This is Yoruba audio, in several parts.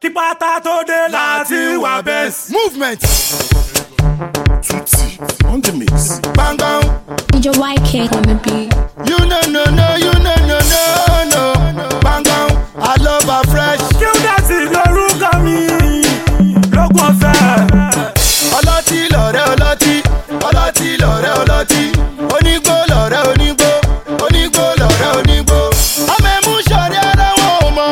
kí pátá tó dé láti wà bẹ́ẹ̀sì. movement Tutti on the mix. gbangban Major YK on the beat. you no no no you no no no no gbangban i love her fresh kí ó dẹ̀sí lórúkọ mi lógún ọ̀fẹ́. ọlọ́tí lọ̀rẹ́ ọlọ́tí ọlọ́tí lọ̀rẹ́ ọlọ́tí onígbó lọ̀rẹ́ onígbó onígbó lọ̀rẹ́ onígbó ọmọ ẹ̀mú sọ̀rẹ́ ara wọn ò mọ̀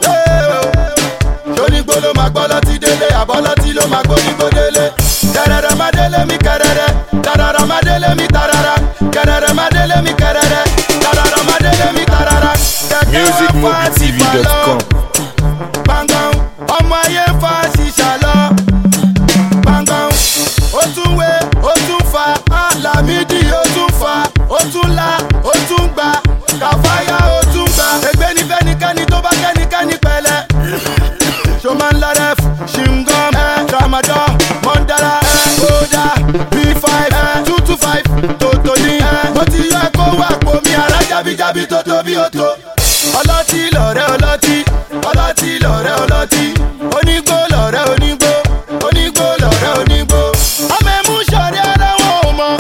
ṣonígbó ló máa gbọ́ lọ́tí délé àbọ̀lọ́tí ló máa gbọ́ nígbó délé kẹrẹrẹ má délé mi kẹrẹrẹ tarara má délé mi tarara kẹrẹrẹ má délé mi kẹrẹrẹ tarara má délé mi tarara kẹkẹ wá fà sí balọ̀ musicmobiletv.com. gbangban ọmọ ayé ń fa ṣìṣà lọ gbangban ó tún wé ó tún fa alamidi ó tún fa ó tún la ó tún gba kàfáyà ó tún gba ègbé ní fẹ́nikẹ́ni tó bá kẹ́nikẹ́ni pẹ̀lẹ́ ṣọmọ ńlá ref ṣingom ẹ tramadol mọ́ndàlá ẹ kódà b5 ẹ two two five tòtòní ẹ mo ti yọ ẹ kó wà pò mí ara jábíjábí tó tóbi ó tó ọlọ́tí lọ̀rẹ́ ọlọ́tí ọlọ́tí lọ̀rẹ́ ọlọ́tí onígbó lọ̀rẹ́ onígbó onígbó lọ̀rẹ́ onígbó ọmọ ẹ̀mú sọ̀rẹ́ ara wọn ò mọ̀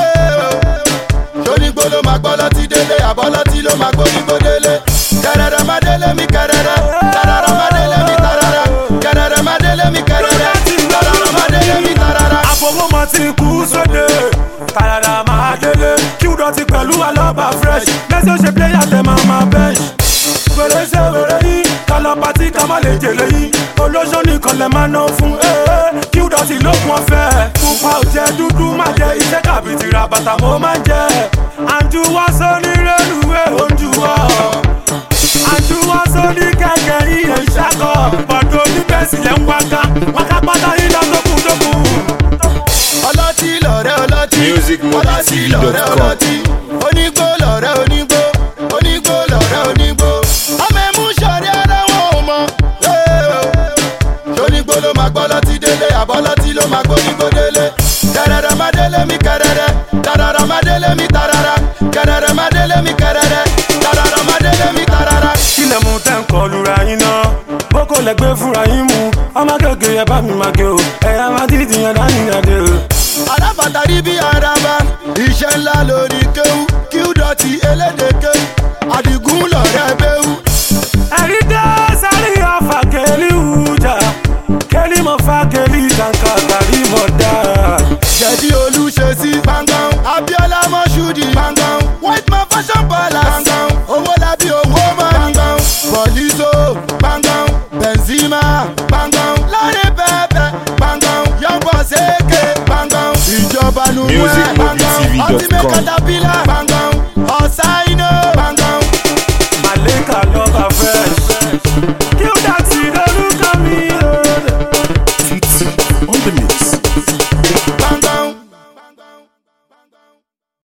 ṣonígbó ló máa gbọ́ lọ́tí délé àbọ̀lọ́tí ló máa gbọ́ nígbó délé kẹrẹrẹ má délé mi kẹrẹrẹ tarara má délé mi tarara kẹrẹrẹ má délé mi kẹrẹrẹ tarara má délé mi tarara. àfọwọ́mọ ti kú sóde tàyàrà máa délé kí wúdọ̀ ti pẹ̀lú alọ́ba fresh mẹ́sì ó ṣe pléyà tẹ máa máa bench. wèrè ṣe wèrè yín kálọ̀ pátí ká má lè jèlé yín olóṣó nìkan lè máa ná fún ee kí wúdọ̀ ti lókun ọ̀fẹ́ pupa ò jẹ́ dúdú má jẹ iṣẹ́ kàbí ti ra bàtà mo máa ń jẹ àǹjú wá sóní rélùwé oúnjú wọ̀ àǹjú wá sóní kẹ̀kẹ́ iye ìṣàkọ̀ bọ̀dọ̀ oníbẹ̀sì lẹ́ ń wáká wáká pátá yín lọ́sọ̀kùn tókùn. ọlọ́tí lọ̀rẹ́ ọlọ́tí Musicmobiletv.com. ọlọ́tí lọ̀rẹ́ ọlọ́tí onígbó lọ̀rẹ́ onígbó onígbó lọ̀rẹ́ onígbó ọmọ ẹ̀mú sọ̀rẹ́ ara wọn ò mọ̀ ṣonígbó ló máa gbọ́ lọ́tí délé àbọ̀lọ́tí ló máa gbọ́ nígbó délé kẹrẹrẹ má délé mi kẹrẹrẹ tarara má délé mi tarara kẹrẹrẹ má délé mi kẹrẹrẹ tarara má délé mi tarara. kílẹ̀ mú tẹ́ ń kọlu ra yín náà boko lẹ gbé fúnra yín mu ọmọ kékeré ẹ bá mi máa gé o ẹ̀yà máa dídì yẹn dání yàdé o. alábàtà rí bí araba iṣẹ́ ńlá lórí kéwú kí ó dọ̀tí elédè kéwú àdìgún lọ̀rẹ́ béwú. ẹ̀rí dé sáré ọ̀fà kẹ́lí wùjà kẹ́lí mọ̀ fà kẹ́lí kàǹkà tàbí mọ̀ dá. jẹ̀dí olùṣèṣì gbàngàn abiola mọ́ṣúdì gbàngàn white man fashion palace gbàngàn owó lábí owó mọ́ gbàngàn bọ̀lísò gbàngàn benzema gbàngàn láre pẹ́pẹ́ gbàngàn yọ̀bọ̀ ṣèké gbàngàn ìjọba nù ẹ̀ gbàngàn Musicmobiletv.com. ọtí mẹ́kàtà